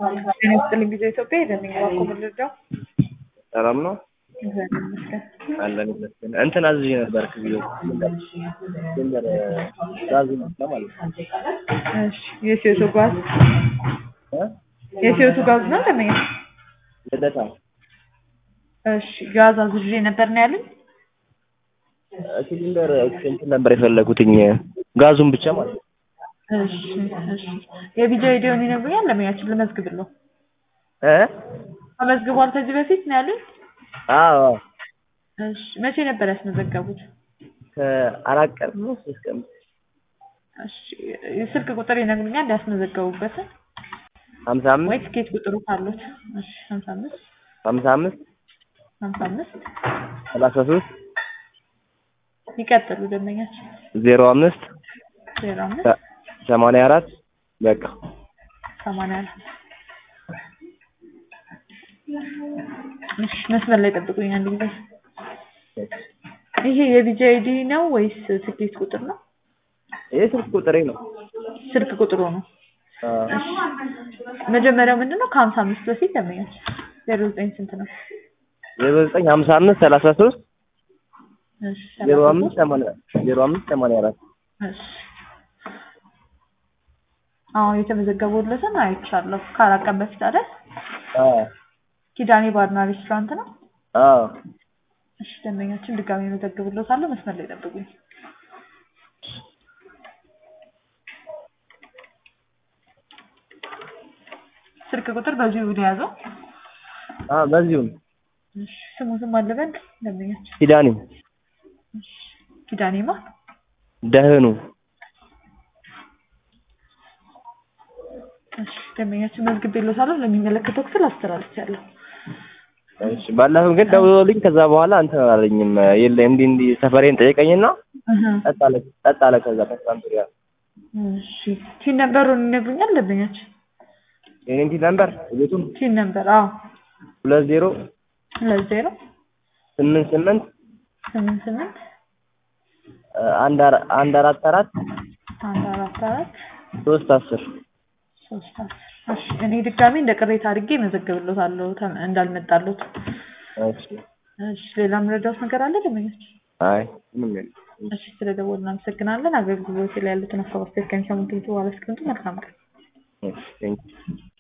ጤና ይስጥልኝ ጊዜ ኢትዮጵያ የደንኛ ባኮ ምልርዳው ሰላም ነው እግዚአብሔር ይመስገን። አለን ይመስገን። እንትን አዝዤ ነበር ክብዮ ድንበር ጋዝ መስለ ማለት ነው እሺ የሲዮቱ ጋዝ እ? የሲዮቱ ጋዝ ነው ደንበኛ? ልደታ እሺ ጋዝ አዝዤ ነበር ነው ያሉኝ። ሲሊንደር እንትን ነበር የፈለጉትኝ ጋዙን ብቻ ማለት ነው። እሺ እሺ የቢጃ አይዲውን ይነግሩኛል ለሙያችን ልመዝግብለው። እ? ተመዝግቧል ከዚህ በፊት ነው ያሉኝ። አዎ እሺ መቼ ነበር ያስመዘገቡት? ከአራት ቀን ነው ሶስት ቀን እሺ የስልክ ቁጥር ይነግሩኛል ያስመዘገቡበትን ሀምሳ ወይ አምስት ትኬት ቁጥሩ ካሉት? እሺ ሀምሳ አምስት ሀምሳ አምስት ሀምሳ አምስት ሰላሳ ሶስት ይቀጥሉ ደንበኛችን ዜሮ አምስት ዜሮ አምስት ሰ- ሰማንያ አራት በቃ ሰማንያ አራት እሺ መስመር ላይ ጠብቁኝ አንድ ጊዜ። ይሄ የቢጂ አይዲ ነው ወይስ ትኬት ቁጥር ነው? ይህ ስልክ ቁጥሬ ነው። ስልክ ቁጥሩ ነው። አዎ። እሺ መጀመሪያው ምንድን ነው? ከሀምሳ አምስት በፊት ደንበኛችን ዜሮ ዘጠኝ ስንት ነው? ዜሮ ዘጠኝ ሀምሳ አምስት ሰላሳ ሶስት እሺ ዜሮ ሰላሳ አምስት ሶስት ሰማንያ ዜሮ አምስት ሰማንያ አራት እሺ አዎ የተመዘገቡለትን አይቻለሁ። ከአራት ቀን በፊት አይደል? አዎ ኪዳኔ ባርና ሬስቶራንት ነው። አዎ እሺ ደንበኛችን ድጋሚ መዘግብሎታለሁ። መስመር ላይ ጠብቁኝ። ስልክ ቁጥር በዚሁ የያዘው። አዎ በዚሁ ነው። እሺ ስሙ ስም አለበል ደንበኛችን ኪዳኔ እሺ ኪዳኔማ ደህኑ እሺ ደንበኛችን መዝግቤሎታለሁ። ለሚመለከተው ክፍል አስተላልፌያለሁ። እሺ ባለፈው ግን ደውሎልኝ ከዛ በኋላ እንትን አላለኝም። የለ እንዲህ እንዲህ ሰፈሬን ጠየቀኝና እህ ጸጥ አለ ጸጥ አለ። ከዛ ከትናንት ወዲያ እሺ ቲን ነበሩን ይነግሩኛል ደንበኛችን የኔን ቲን ነበር ቤቱን ቲን ነበር አዎ ሁለት ዜሮ ሁለት ዜሮ ስምንት ስምንት ስምንት ስምንት አንድ አራ- አንድ አራት አራት አንድ አራት አራት ሶስት አስር ሶስት አስር እሺ እኔ ድጋሚ እንደ ቅሬታ አድርጌ መዘግብሎታለሁ ተም- እንዳልመጣሉት እሺ እሺ ሌላ ምረዳውት ነገር አለ ደንበኛችን አይ ምንም የለም። እሺ ስለደወልን እናመሰግናለን አገልግሎት ላይ ያሉትን ሀሳብ አስተያየት ከሚሰሙት በኋላ እስክንቱ መልካም ቀን እሺ ቴንኪው